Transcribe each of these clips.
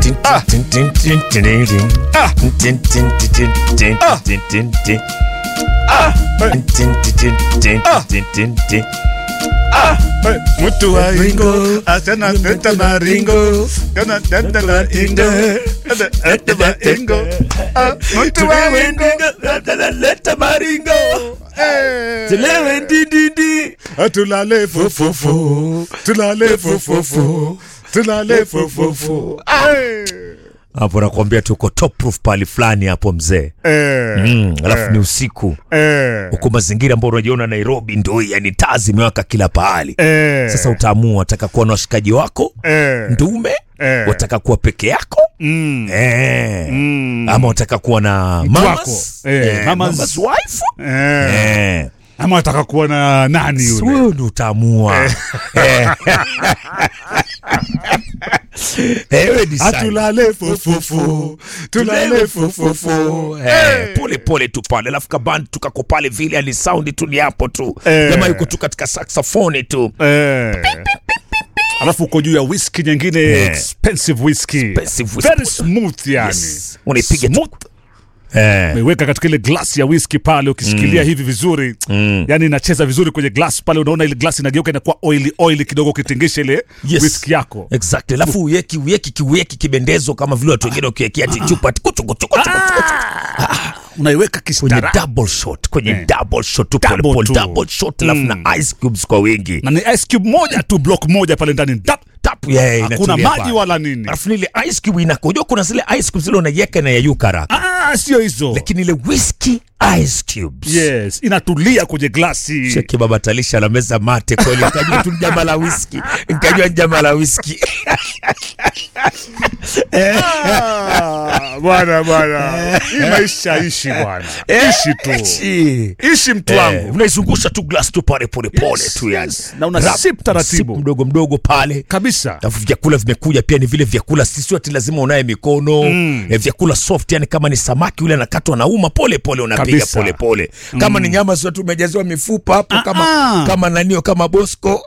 Ah. Ah. Ah. Eh, Mtu wa ingo asana teta maringo kana teta la ingo kana teta la ingo Ah, mtu wa ingo asana leta maringo Eh. Tulewe ndididi. Ah, tulale fofofo tulale fofofo tulale fofofo Eh. hapo nakwambia tuko top proof pali fulani hapo mzee Eh. mm, alafu ni usiku Eh. huko mazingira ambayo unajiona nairobi ndo yani taa zimewaka kila pahali Eh. sasa utaamua wataka kuwa na washikaji wako Eh. ndume Eh. wataka kuwa peke yako Mm. eh. Mm. ama wataka kuwa na Mtu mamas, wako. Eh, mamas. mamas wife Eh. eh. ama ataka kuwa na nani Si yule wewe ndo utaamua Eh. Ewe decide. atulale fofofo tulale fofofo Eh, pole pole tu pale alafu kabandi tukako pale vile ali saundi tu ni hapo tu Eh. jamaa yuko tu katika saxofoni tu Eh. alafu uko juu ya whisky nyingine Eh. expensive whisky Expensive whisky. very smooth yani Yes. unaipiga tu Smooth. eh. umeiweka katika ile glasi ya whisky pale ukishikilia hivi vizuri Mm. yani inacheza vizuri kwenye glass pale unaona ile glasi inageuka inakuwa oily oily kidogo ukitingisha ile Yes. whisky yako exactly alafu uweki uweki kiweki kibendezo kama vile watu wengine ukiwekea ati chupa ati kuchu kuchu kuchu kuchu unaiweka kwenye kistara double shot kwenye Eh. double shot tu Double pole pole tu. double shot alafu na ice cubes kwa wingi na ni ice cube moja tu block moja pale ndani Dap! tap yeah, hakuna inatulia maji pale. wala nini alafu ile ice cube inakojoa kuna zile ice cubes zile unaiweka na yayuka haraka ah, sio hizo lakini ile whiskey ice cubes yes inatulia kwenye glasi Cheki baba talisha la meza mate kweli, nikajua tu ni jama la whisky, nikajua ni jama la whisky. Ah, bwana bwana hii maisha ishi bwana ishi tu Ishi. ishi mtu Eh, wangu unaizungusha tu glass tu pale pole pole Yes, tu yani. yes. Na una Rap, sip taratibu. sip mdogo mdogo pale. kabisa Alafu vyakula vimekuja pia ni vile vyakula sisi ati lazima unaye mikono mm. eh, vyakula soft yani kama ni samaki yule anakatwa na uma pole pole unapiga Kabisa. pole pole kama ni nyama sio tu umejaziwa mifupa hapo kama ah. kama nanio kama bosco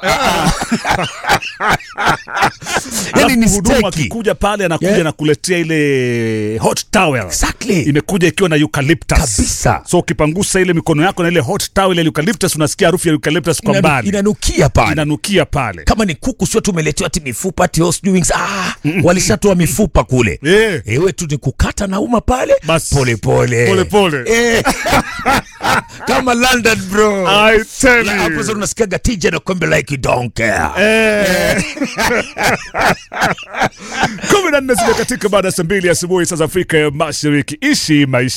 yani ni Alafu mhudumu steki akikuja pale anakuja Yeah. na kuletea ile hot towel Exactly. imekuja ikiwa na eucalyptus Kabisa. so ukipangusa ile mikono yako na ile hot towel ya eucalyptus unasikia harufu ya eucalyptus kwa Inanu- mbali inanukia pale inanukia pale kama ni kuku sio tumeletewa ti mifupa ti horse wings ah, walishatoa mifupa kule Eh. ewe tu ni kukata na uma pale Bas. pole pole Pole pole. eh. kama london bro I tell Na hapo sasa you. unasikiaga tija na kwembe like you don't care Eh. kumi na nne zimekatika baada ya saa mbili asubuhi saa za Afrika ya Mashariki. Ishi maisha